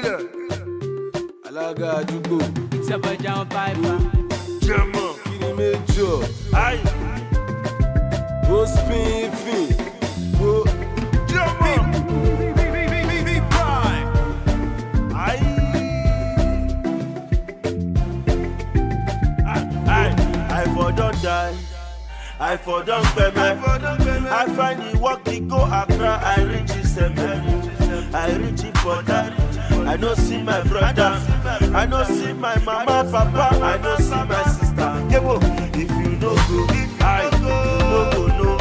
alága àdúgbò Ìtẹ̀bọ̀jà wọn báyìí jẹmọ kiri méjọ ayi ó spin fin wo jẹmọ ayi ayi i for don die i for don pẹmẹ i find the work e go accra i reach isẹmẹ i reach ipoda i no see my brother i no see my mama papa i no see my sister yebo if you no go i no go know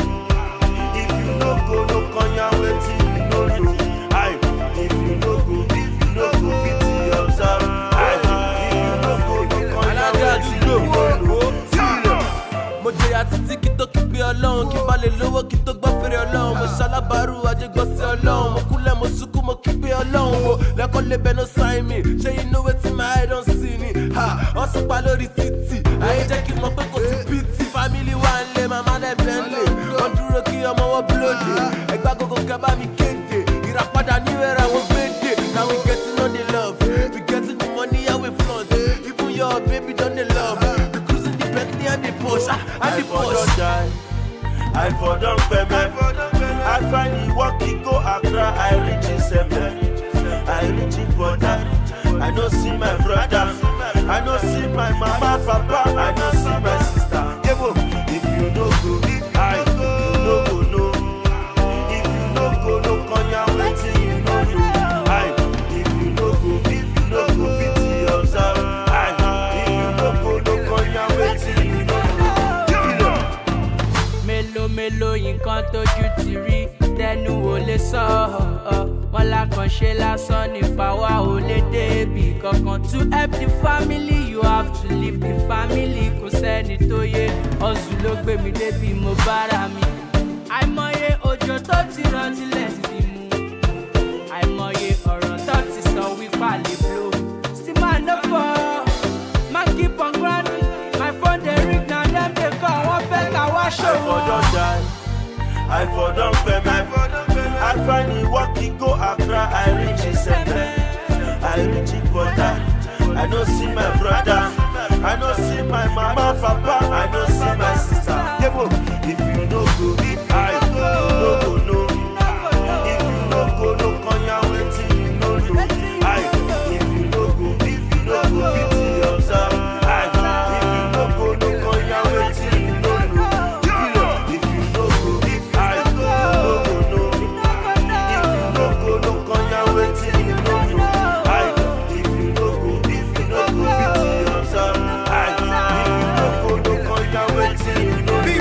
if you no go no konya wetin you no know i if you no go if you no go fit observe i if you no go no konya alága wetin you àdúgbò no know. wo sílẹ̀. mo jẹyà títí kí tó kígbe ọlọ́run kí n bá lè lówó kí tó gbọ́ fèrè ọlọ́run mo ṣalábàárù ajégbọ́sí ọlọ́run mo kúnlẹ̀ mo sunkún mo kígbe ọlọ́run wo lẹ́kọ́ lè bẹnu sign me ṣé you know wetin my eye don see ni ha wọ́n sọ pa lórí títì ayé jẹ́ kí n mọ̀ pé kò sí pt family wa ń lé màmá dẹ̀ bẹ́ẹ̀ ń lè wọ́n dúró kí ọmọ wọn búlódé ẹgbẹ́ agogo kẹ́ bá mi kéde ìràpadà ní ẹ̀rọ àwọn gbèdé now we getting on the love we getting the money and we flaunt even your baby don dey love we cruising the bentley and the porsche ah, and I the for don porsche. die, I for don pẹmẹ. I find the work e go Accra, I reach Isẹmẹ. I reach Ipoda, I no see my brother, I no see my mama, papa, I no see my sister. Yebo, if you no go, I you no go know. If you no go, no konya wetin you no know. I if you no go, if you no go fit observe. I if you no go, no konya wetin you no know. mélòó mélòó nǹkan tójú ti rí tẹnu ò lè sọ ọ wọn lákànṣe lásán nípa wa ò lè débi kankan to help the family you have to leave the family kò sẹ́ni tó yé ọ̀sùn ló gbé mi débi mo bára mi àìmọye òjò tó ti rọ tilẹ̀ ti mú àìmọye ọ̀rọ̀ tó ti sọ wípé àlè blow still man no fall man keep on grinding my phone dey ring na dem dey call wọ́n fẹ́ ká wá I ṣòwò. for don die, I for don pẹmẹ. I find the work e go Accra, I reach Isẹmẹ. I reach Ipoda, I no see my brother, I no see my mama, papa, I no see my sister. Yebo, if you no go, I no go know. If you no go, no konya wetin you no know. I if you no go, if you no go fit observe. I if you no go, no konya wetin you no know. If you no go, if I no go know. If you no go, no konya wetin you no know. I if you no go, if you no go fit observe. I if you no go, no konya wetin you no know.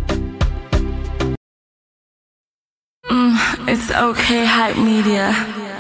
It's okay, hype media.